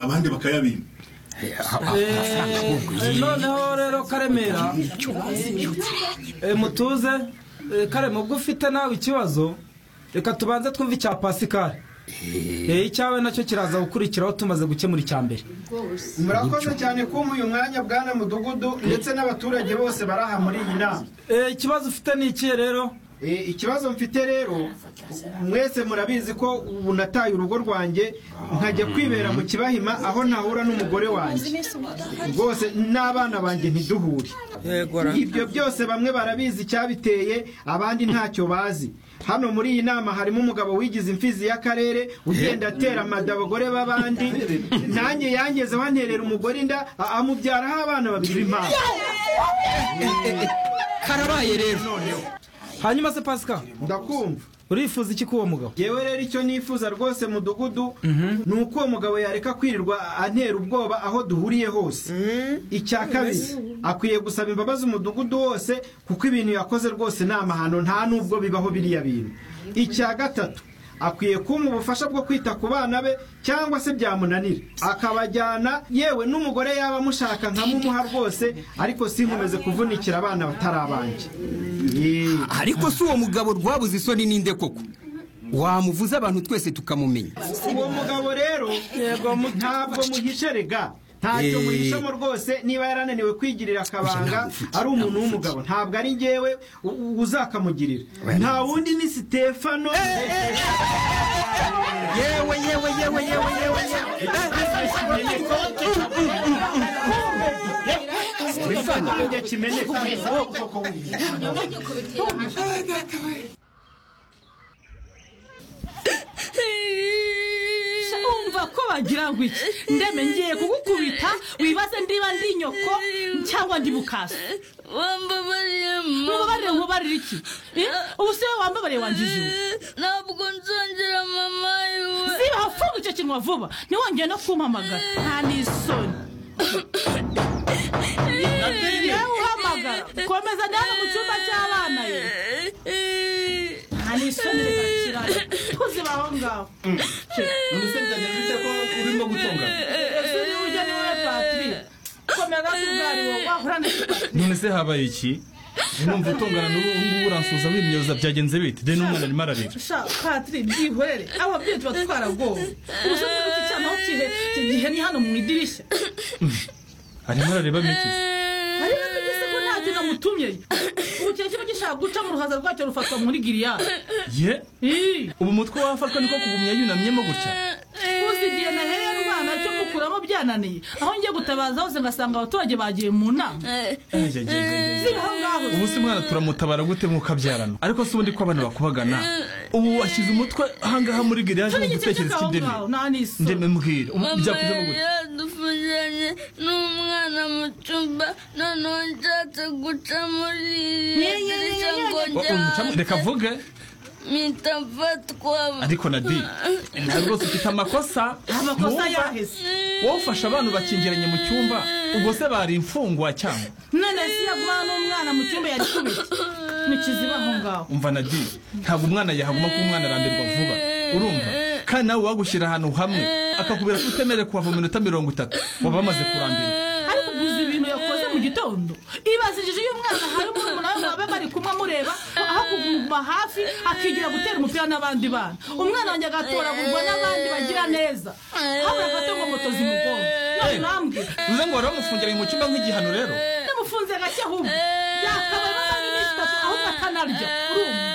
abandi bakayabimba noneho rero karemera eh, mutuze eh, kare ubwo ufite nawe ikibazo reka tubanze twumve icya pasikari Eh, icyawe nacyo kiraza gukurikiraho tumaze gukemura icya mbere murakoze cyane kumpa uyu mwanya bwana mudugudu ndetse n'abaturage bose bari aha muri iyi nama Eh, ikibazo ufite ni ikihe rero E, ikibazo mfite rero mwese murabizi ko ubu nataye urugo rwanjye nkajya kwibera mu kibahima aho ntahura n'umugore wanjye rwose n'abana banjye ntiduhure ibyo byose bamwe barabizi icyabiteye abandi ntacyo bazi hano muri iyi nama harimo umugabo wigize imfizi y'akarere ugenda atera amada abagore b'abandi nanjye yangezeho anterera umugore inda a- amubyaraho abana babiri b'impanga karabaye rero hanyuma se pasikari ndakumva urifuza iki k'uwo mugabo yewe rero icyo nifuza rwose mudugudu ni uko uwo mugabo yareka kwirirwa antera ubwoba aho duhuriye hose icya kabiri akwiye gusaba imbabazi umudugudu wose kuko ibintu yakoze rwose ni amahano nta n'ubwo bibaho biriya bintu icya gatatu akwiye kumpa ubufasha bwo kwita ku bana be cyangwa se byamunanira akabajyana yewe n'umugore yaba amushaka nkamumuha rwose ariko sinkomeze kuvunikira abana batari abanjye Yee. ariko si uwo mugabo rwabuze isoni ninde koko wamuvuze abantu twese tukamumenya uwo mugabo rero ntabwo muhisherega ntacyo Eh. muhishamo rwose niba yarananiwe kwigirira akabanga ari umuntu w'umugabo ntabwo ari ngewe u- u- uzakamugirira nta wundi ni sitefano yewe yewe yewe yewe yewe Ikimenyetso kimeneka. Sha, umva ko bagira ngo iki ndeme ngiye kugukubita wibaze ndiba ndi nyoko cyangwa ndi bukasa wambabariye mubabarire mubabarire iki Eh, ubu si wowe wambabariye wangize ubu ntabwo nzongera mama yiwe ziba funga icyo kinwa vuba ntiwongeye no kumpamagara nta n'isoni yewe uhamagara komeza ndabona mu cyumba cy'abana ye nta n'isoni rizakira tuziba aho ngaho urimo gutunga ese ujya ni wowe patiri komeza tubwariwe wahura n'iki none se habaye iki numva utungana n'ubu ngubu uransuhuza wimyoza byagenze bite deni umwana arimo ararira sha patiri byihorere ababyeyi tuba twaragowe ubusanzwe kuki cyane aho kihe iki gihe ni hano mu idirishya arimo arareba miki ariko tugeze ko nta kintu amutumye ubu kiba kiba gishaka guca mu ruhaza rwacyo rufatwa muri giliyadi ye ubu umutwe wafatwa niko kugumya yunamyemo gutya uzi igihe nahereye rwana cyo mukuramo byananiye aho ngiye gutabaza hose ngasanga abaturage bagiye mu nama Ejejejejej. ziba aho ngaho ubu se mwana turamutabara gute mukabyarana ariko si ubundi ko abantu bakubagana ubu washyize umutwe ahangaha muri giriyaje mu igice gutekereza cy'aho ik'indimi ngaho nta n'isoni ndeme mbwira ubu mama byakujyamo yari gutya yadufungiranye n'umwana mu cyumba noneho nshatse guca muri iriya dirishya ngo Oh, umucamu- reka njyane avuge mpita mfatwa ariko nadi ntabwo rwose ufite amakosa amakosa Mwumva? yaheze wowe ufashe abantu bakingiranye mu cyumba ubwo se bari imfungwa cyangwa none si yagumana n'umwana mu cyumba yari kubita ntikiziba aho ngaho umva nadi ntabwo umwana yahaguma kuba umwana arambirwa vuba urumva kandi nawe wagushyira ahantu hamwe akakubwira ko utemerewe kuhava mu minota mirongo itatu waba wamaze kurambirwa ariko guza ibintu yakoze mu gitondo ibazigije iyo umwana hari umuntu nawe mwaba bari kumwe amureba aho kuguma hafi akigira gutera umupira n'abandi bana umwana wanjye agatoragurwa n'abandi bagira neza habura agato ngo moto zimugonga none ntambwe bivuze ngo wari wamufungiranye mu cyumba nk'igihano rero namufunze gake ahubwo yakabaye amasaha iminsi itatu ahubwo akanarya urumva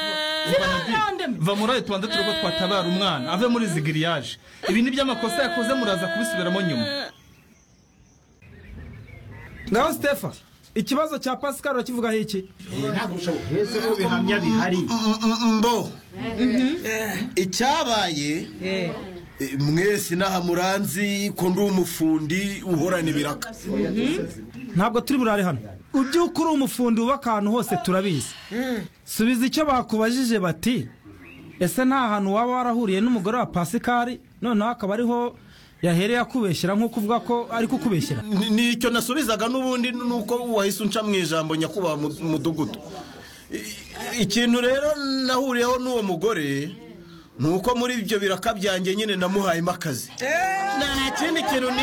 ziba aho ngaho ndemye va muri ayo tubanza turebe ko twatabara umwana ave muri izi giriyaje ibi ni by'amakosa yakoze muraza kubisubiramo nyuma ngaho sitefa ikibazo cya pasikari urakivugaho iki Ese ko bihamya bihari mbo icyabaye eh, mwese inaha muranzi ko ndi umufundi uhorana ibiraka ntabwo turi burare hano ubyuka uri umufundi wubaka ahantu hose turabizi subiza icyo bakubajije bati ese nta hantu waba warahuriye n'umugore wa pasikari noneho akaba ariho yahereye akubeshyera nk'uko uvuga ko ari kukubeshyera Ni- nicyo nasubizaga n'ubundi nuko wahise unca mu ijambo nyakubahwa mu- mudugudu I- ikintu rero nahuriyeho n'uwo mugore ni uko muri ibyo biraka byanjye nyine namuhayemo akazi nta kindi kintu ni